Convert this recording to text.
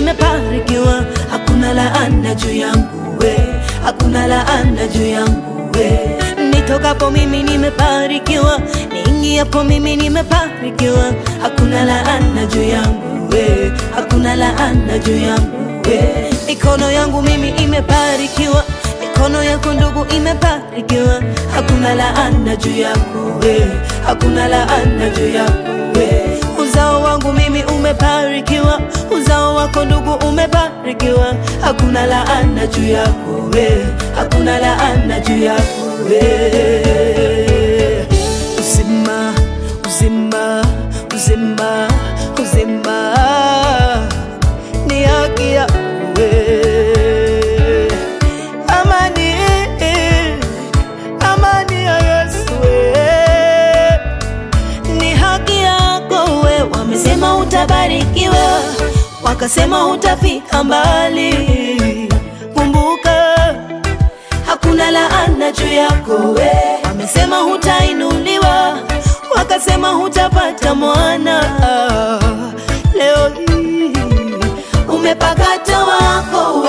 nimebarikiwa, hakuna laana juu yangu we, hakuna laana juu yangu we. Nitokapo mimi nimebarikiwa, niingiapo mimi nimebarikiwa, hakuna laana juu yangu we, hakuna laana juu yangu we. Mikono yangu mimi imebarikiwa, mikono yako ndugu imebarikiwa, hakuna laana juu yako we, hakuna laana juu yako we. Uzao wangu mimi umebarikiwa, uzao wako ndugu umebarikiwa, hakuna laana juu yako we, hakuna laana juu yako we. Uzima, uzima, uzima, uzima ni haki yako we. Amani, amani ya Yesu we ni haki yako we. Wamesema utabarikiwa, wakasema utafika mbali. Kumbuka hakuna laana juu yako we. Wamesema hutainuliwa, wakasema hutapata mwana. Leo hii umepakata wako we.